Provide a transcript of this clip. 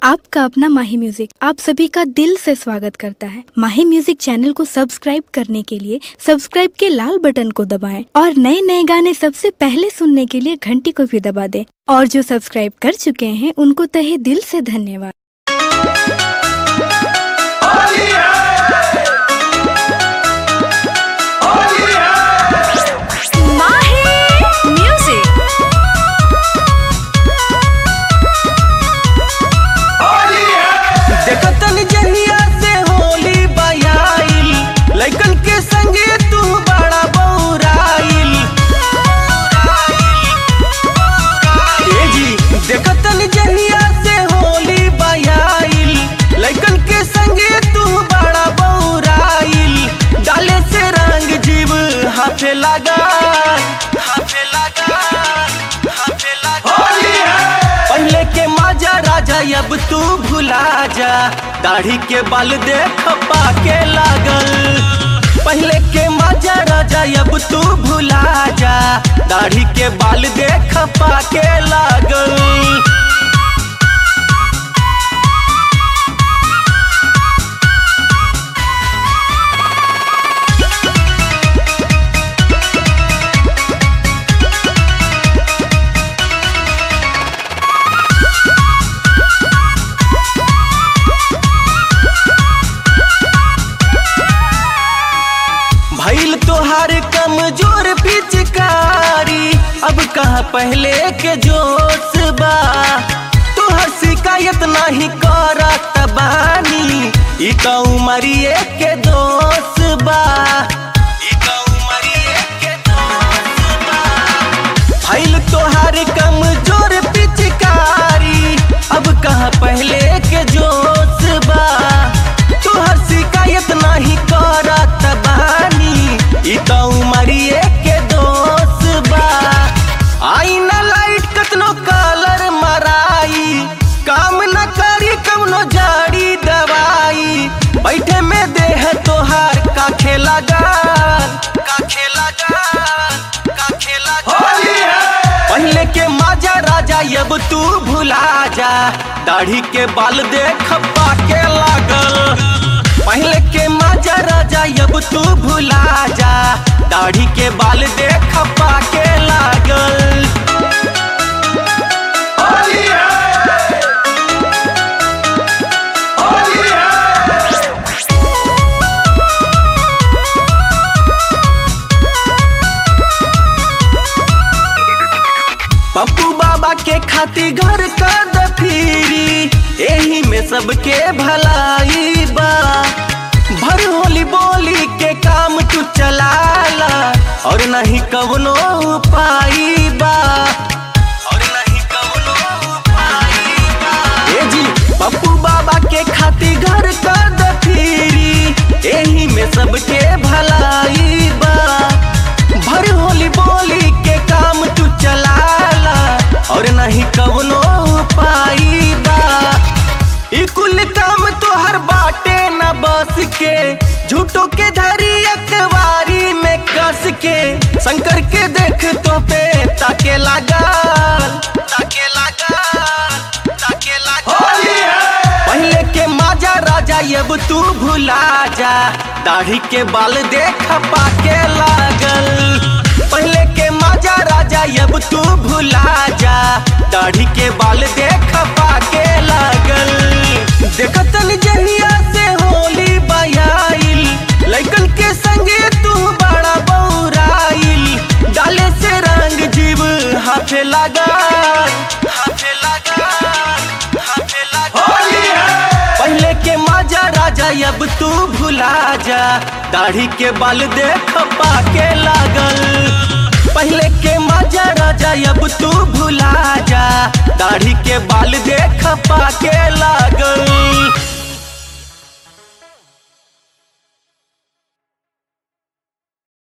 आपका अपना माही म्यूजिक आप सभी का दिल से स्वागत करता है माही म्यूजिक चैनल को सब्सक्राइब करने के लिए सब्सक्राइब के लाल बटन को दबाएं और नए नए गाने सबसे पहले सुनने के लिए घंटी को भी दबा दें और जो सब्सक्राइब कर चुके हैं उनको तहे दिल से धन्यवाद माही म्यूजिक देखतन जहिया से होली बयाइल लइकन के संगे तू बड़ा बौराइल ए जी देखतन जहिया से होली बयाइल लइकन के संगे तू बड़ा बौराइल डाले से रंग जीव हाथे लगा हाथे लगा हाथे लगा पहले के माजा राजा अब तू भुला जा दाढ़ी के बाल देख पाके लागल पहले के माजा राजा अब तू भुला जा दाढ़ी के बाल देख पाके लागल भैल तोहार कमजोर पिचकारी अब कहा पहले के जोश बा तोहर शिकायत नहीं करत बानी ई का उमरिए के दोष बा ई का उमरिए के दोष बा भैल तोहार कमजोर पिचकारी अब कहा पहले के जोश बा तोहर शिकायत नहीं करत बानी ई तो उमरिए के दोष बा आई ना लाइट कतनो कलर मराई काम न करी कवनो जाड़ी दवाई बैठे में देह तोहार का खेला गाल का खेला गाल का खेला पहले के माजा राजा अब तू भुला जा दाढ़ी के बाल देख पाके लागल पहले के माजा राजा अब तू भुला जा दाढ़ी के बाल देख पाके लागल पप्पू बाबा के खातिर घर का दफीरी एही में सबके भलाई बा भर होली बोली के काम तू चलाला और नहीं कवनो उपाय बा और नहीं कवनो उपाय बा ए जी पप्पू बाबा के खातिर घर का दफीरी एही में सबके भलाई बा भर होली बोली के काम तू चलाला और नहीं कवनो उपाय बा ई कुल काम तोहर बाटे न बस के झूठो के धरी अखबारी में कस के शंकर के देख तो पे ताके लागल ताके लागल ताके लागल पहले के माजा राजा अब तू भुला जा दाढ़ी के बाल देख पाके लागल पहले के माजा राजा अब तू भुला जा दाढ़ी के बाल देख पाके लागल देखतन जहिया से होली बयाइल लइकन के संगे तू बड़ा बौराइल डाले से रंग जीव हाथे लागल हाथे लागल हाथे लागल पहले के माजा राजा अब तू भुला जा दाढ़ी के बाल देख पाके लागल पहले के माजा राजा अब तू भुला जा दाढ़ी के बाल देख पाके लागल